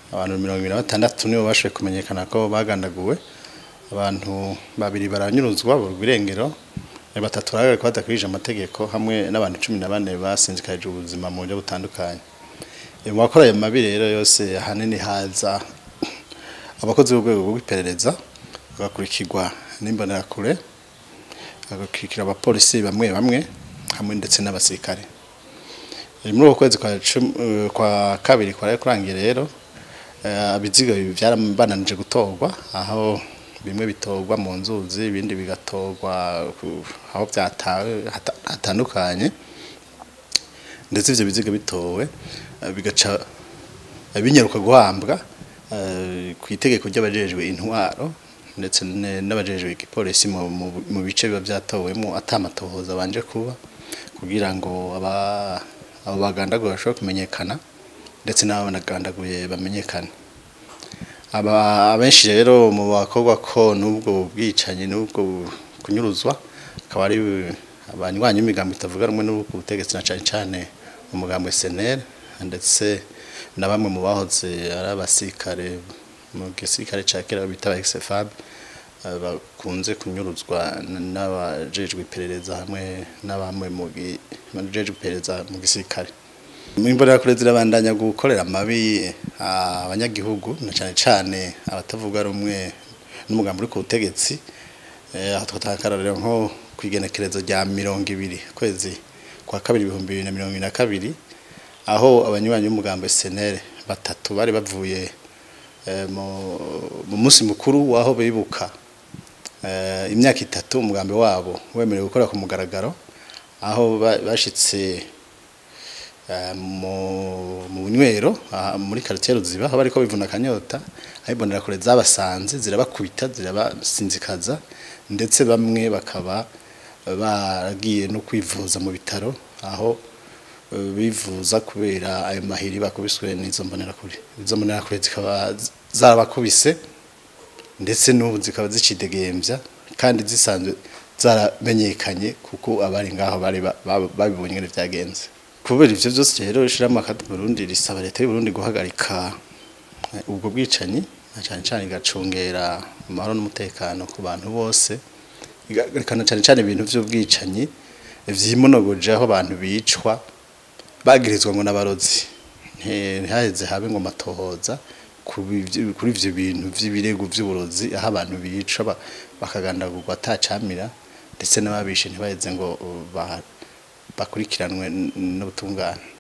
abantu mirongo ibiri na batandatu nibo bashoboye kumenyekana ko bagandaguwe abantu babiri baranyuruzwa burwa irengero batatu barahagarikwa badakwije amategeko hamwe n'abantu cumi na bane basinzikarije ubuzima mu buryo butandukanye mu bakora ayo mabi rero yose ahanini haza abakozi b'urwego rw'iperereza bagakurikirwa n'imbonerakure bagakurikira abapolisi bamwe bamwe hamwe ndetse n'abasirikare muri uko kwezi kwa kabiri kwari kurangiye rero ibiziga byarabananije gutorwa aho bimwe bitorwa mu nzuzi ibindi bigatorwa aho byatawe hatandukanye ndetse ivyo biziga bitowe bigaca binyaruka guhambwa ku itegeko ry'abajejwe intwaro ndetse n'abajejwe igipolisi mu bice biba byatowemo atamatohoza banje kuba kugira ngo abo bagandaguye bashobore kumenyekana ndetse n'abo banagandaguye bamenyekane abenshi rero mu bakorwa ko n'ubwo bwicanyi n'ubwo kunyuruzwa akaba ari abanywanyi b'imigambo itavuga rumwe n'ubwo butegetsi na cane cane umugambo SNL ndetse na bamwe mu bahoze ari abasirikare mu gisirikare ca kera bita ba XFAB bakunze kunyuruzwa n'abajejwe iperereza hamwe n'abamwe mu bajejwe iperereza mu gisirikare imbonerakure zirabandanya gukorera amabi abanyagihugu na cane cane abatavuga rumwe n'umugambi uri ku butegetsi aho twatakararira nko kwigenekerezo rya mirongo ibiri kwezi kwa kabiri ibihumbi bibiri na mirongo ibiri na kabiri aho abanywanyi b'umugambi SNL batatu bari bavuye mu munsi mukuru waho bibuka imyaka itatu umugambi wabo wemerewe gukora ku mugaragaro aho bashitse mu bunywero muri quartier Ruziba aho bariko bivuna akanyota aho imbonerakure zabasanze zirabakubita zirabasinzikaza ndetse bamwe bakaba baragiye no kwivuza mu bitaro aho bivuza kubera ayo mahiri bakubiswe n'izo mbonerakure izo mbonerakure zikaba zarabakubise ndetse n'ubu zikaba zicidegembya kandi zisanzwe zaramenyekanye kuko abari ngaho bari babibonye ngene vyagenze kubera ivyo vyose rero ishirahamwe akadi Burundi risaba leta y'u Burundi guhagarika ubwo bwicanyi na cane cane igacungera amahoro n'umutekano ku bantu bose igahagarikana cane cane ibintu vy'ubwicanyi vyimonogoje aho abantu bicwa bagirizwa ngo n'abarozi ntihaheze habe ngo matohoza kuri ivyo bintu vy'ibirego vy'uburozi aho abantu bica bakagandagurwa atacamira ndetse n'ababishe ntibaheze ngo bakurikiranwe n'ubutungane